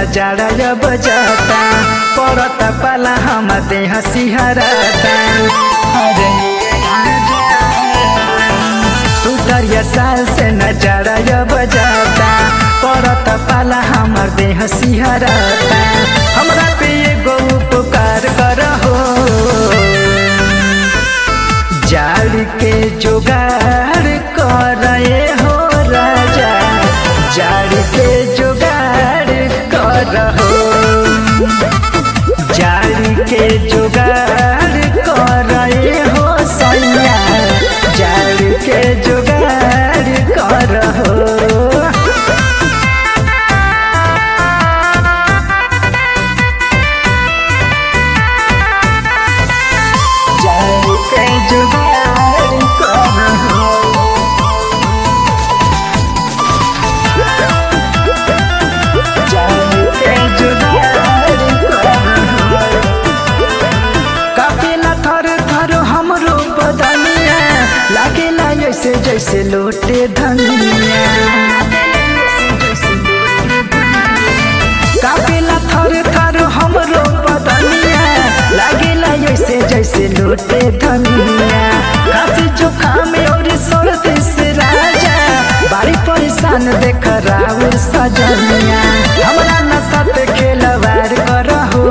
जाड़ा अब जाता पड़ता पाला हम देह सिहराता अरे सुतरिया साल से न जाड़ा अब जाता पड़ता पाला हमर देह सिहराता हमरा पे एगो उपकार करहो जाड़ के जुगाड़ करे हो राजा जाड़ के जुगाड़ करहो जाड़ के जुगाड़ करे हो सैया जाड़ के जुगाड़ करहो जाड़ के जुगाड़ करहो जाड़ के जुगाड़ करहो कापेला थर थर हमरो बदनिया लागेला ऐसे जैसे लोटे धनिया कापेला थर थर हमरो बदनिया लागेला ऐसे जैसे लोटे धनिया काशी जुकाम और सर्दी से राजा बाड़ी परेशान देख राउर सजनिया हमरा नशा पे खेलवार करहो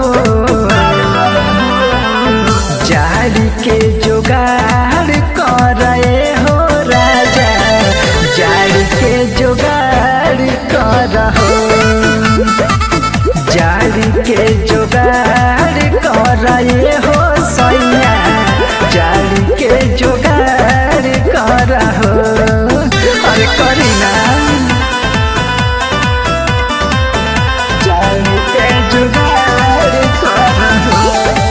जाड़ी के जुगाड़ करे हो राजा जाड़ी के जुगाड़ करहो जाड़ी के जुगाड़ करे हो सैया जाड़ी के जुगाड़ करहो अरे करी ना जाड़ी के जुगाड़ करहो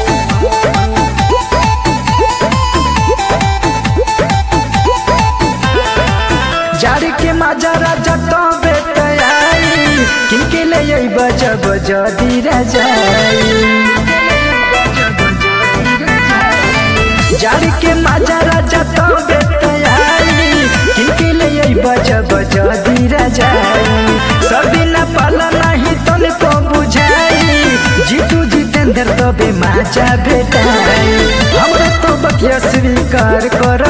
जाड़ी के माजा राजा तो बेटयाई किनके ले आई बजा बजा दी राजाई जाड़ी के माजा राजा तो बेटयाई किनके ले आई बजा बजा दी राजाई सर्दी न पाला नहीं तने को बुझाई जीतू जितेंद्र तो बे माजा भेटाई हमरा तो बकिया स्वीकार कर